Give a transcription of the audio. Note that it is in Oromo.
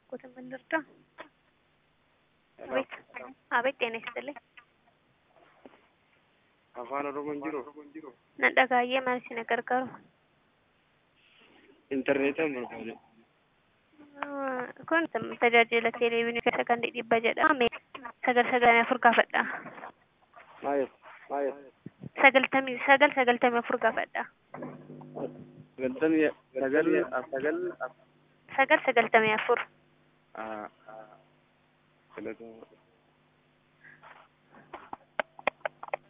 እባክዎትን ምን ልርዳ? አቤት አቤት፣ ጤና ይስጥልኝ። afaan oromoon jiru nan dhagaayyee maal isin gargaaru? intarneetaan barbaade kun tajaajila teleeviinii keessa kan dhibba jedhama. sagal sagaltamii afur gaafadha. maayet maayet sagaltamii sagal sagaltamii afur gaafadha. sagaltamii sagal sagal sagal sagaltamii afur. ah, ah, sagaltamii